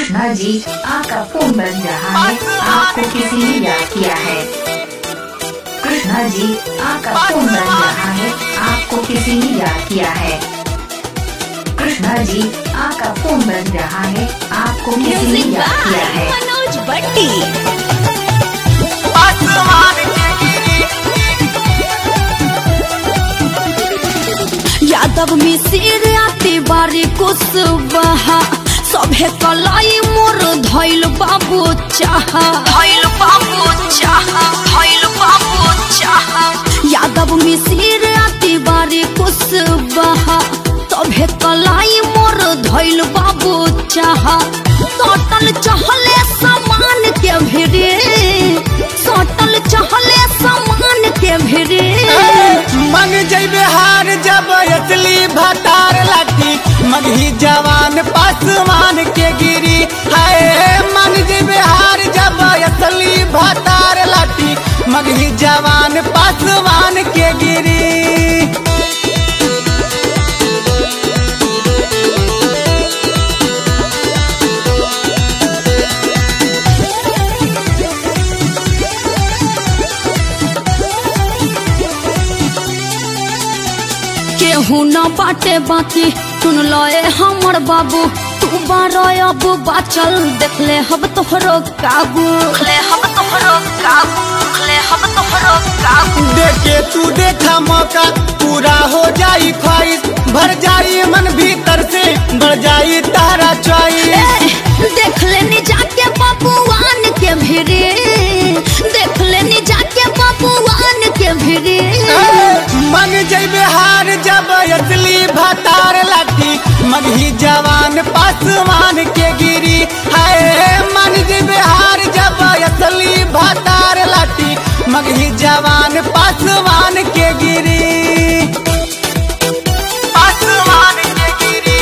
कृष्णा जी आपका फोन बज रहा है आपको किसी ने याद किया है कृष्णा जी आपका फोन बज रहा है आपको किसी ने याद किया है कृष्णा जी आपका फोन बज रहा है आपको किसी ने म्यूजिक याद किया बाय है मनोज भट्टी आसमान के गिरी यादव मिसिर आती बारी कुशवाहा सभे कलाई मोर धैल बाबू चाहा धैल बाबू चाहा धैल बाबू चाहा यादव मिसिर आती बारी कुशवाहा सभे कलाई मोर धैल बाबू चाहा सटल चहले समान के भिड़े सटल चहले समान के भिड़े मन जैबे हार जब असली भतार लाठी मगही जवान पासवान के गिरी हाय मन जैबे हार जब असली भतार लाठी मगही जवान पासवान के गिरी केहू न बाटे बाकी सुन लए हमर बाबू तू बारो अब बाचल देख ले हम तोहरो काबू ले हम तोहरो काबू ले हम तोहरो काबू देखे तू देखा मौका पूरा हो जाई ख्वाहिश भर जाई मन भीतर से बढ़ जाई तारा चॉइस ए, देख लेनी जाके बाबूआन के भिड़े देख लेनी जाके बाबूआन के भिड़े मन जैबे हार जब असली भतार लाठी मगही जवान पासवान के गिरी हाय मन जैबे हार जब असली भतार लाठी मगही जवान पासवान के गिरी पासवान के गिरी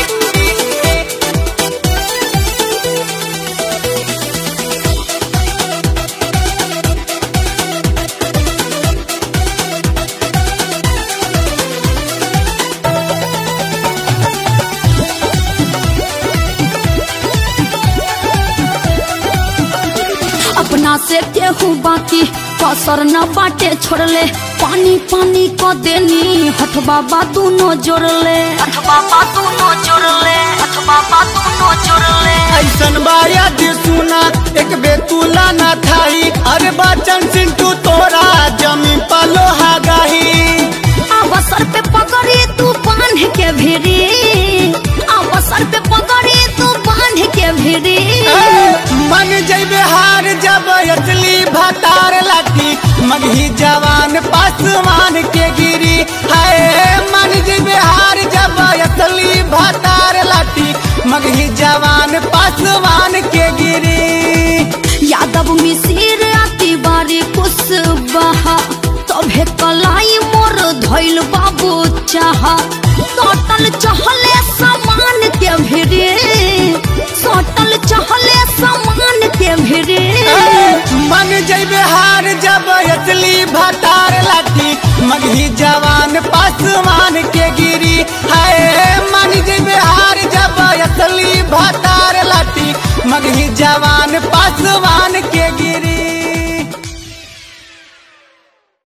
अपना से केहू बाकी कसर न बाटे छोड़ले पानी पानी क देनी हथ बाबा दोनों जोड़ले हथ बाबा दोनों जोड़ले हथ बाबा दोनों जोड़ले ऐसन बाया दे सुना एक बेतुला ना थाई अरे बचन सिंटू तोरा जमीन पलो गाही अवसर पे पकड़ी तू बांध के भिड़ी अवसर पे पकड़ी तू बांध के भिड़ी मन जैबे हार जब असली भतार लाठी मगही जवान पासवान के गिरी हाय मन जैबे हार जब असली भतार लाठी मगही जवान पासवान के गिरी यादव मिसिर आती बारी कुशवाहा तभे कलाई मोर धैल बाबू चाहा सटल चहले समान के भिड़े सटल चहले समान के भिड़े मन जैबे हार जब असली भतार लाठी मगही जवान पासवान के गिरी हाय मन जैबे हार जब असली भतार लाठी मगही जवान पासवान के गिरी